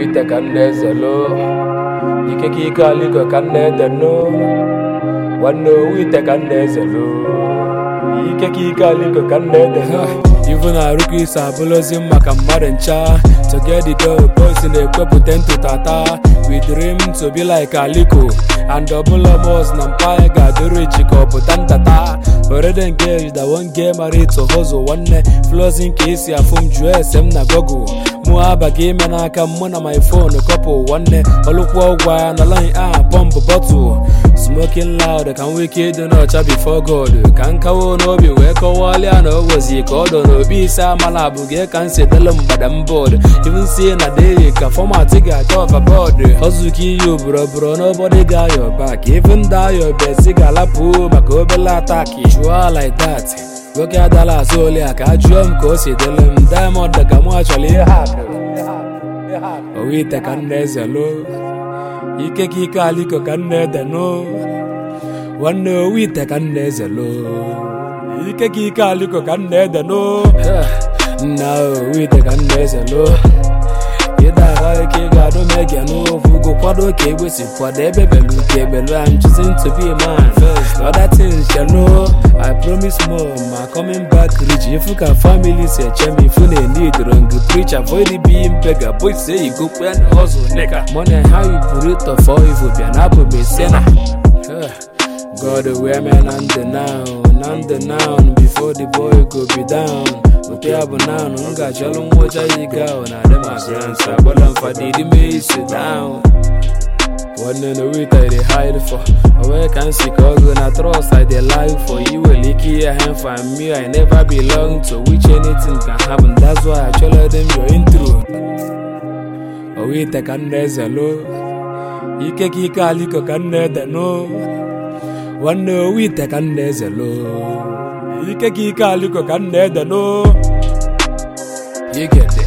ite ka nna eze loo ike ka ike aliko ka nna ede noo nwanne owu ite ka nna eze loo ike ka ike aliko ka nna ede noo Ivu na-arụkọ isi abụlụzi maka mmadụ ncha To get the dough, boys na-ekwepụta ntụtata We dream to be like Aliko And ọbụla boss na mpaghara ga-adịrị ichi ka ọ pụta ntata Already engaged, I won't get married to hustle nwanne Flows nke isi afụ m jụọ ese m na Google mụ abaghị ime n'aka mụ na my phone kọpụ nwanne ọlụkwụ ụgwọ ya na line a pọmpụ bọtụl smoking loud ka m nwee ike ịdị n'ọcha before God ka m kawo n'obi wee kọwalịa na o wezi ka ọ dọ n'obi ise amala abụghị ka m si delu mgbada m bọọdụ even si na dey ka fọmatị ga-acha ọvabọọdụ ọzụka iyi oboroboro n'obodi ga ayọ bak even da ayọ besi ga-alapụ maka obele ataki chụọ like that nwoke adala azụ ole a ka a jụọ m ka o si dịlụ m diamond ka mụ achọrọ ihe hapụ owu ite ka nna eze loo ike ka ike aliko ka nna ede noo nwanne owu ite ka nna eze loo ike ka ike aliko ka nna ede noo nna owu ite ka nna eze loo ịda ahụ ike ị ga-adụ m ege n'ofu go kwado ka egbe si kwado ebe belu ka ebelu I'm choosing to be a man other things you know I promise more ma coming back rich ifu ka family si eche m ifu na need wrong preach avoid being beggar boy say you go plan hustle nigga money how you put it for evil bịa na abụ m esena God wee me na ndụ now na ndụ now before the boy go be down ote ya bụ naanụ m ga-achọrọ nwocha yi ga na adị ma grants agbala mfadidi me isi down nwanne na wit I dey hide for onwe ka m si ka ọgụ na trust I dey lie for you nwere ike ihe ha for me I never belong to which anything can happen that's why I chọrọ them your intro owu ite ka nna eze loo ike ka ike aliko ka nna ede noo nwanne owu ite ka nna eze loo ike ka ike aliko ka nna ede noo you get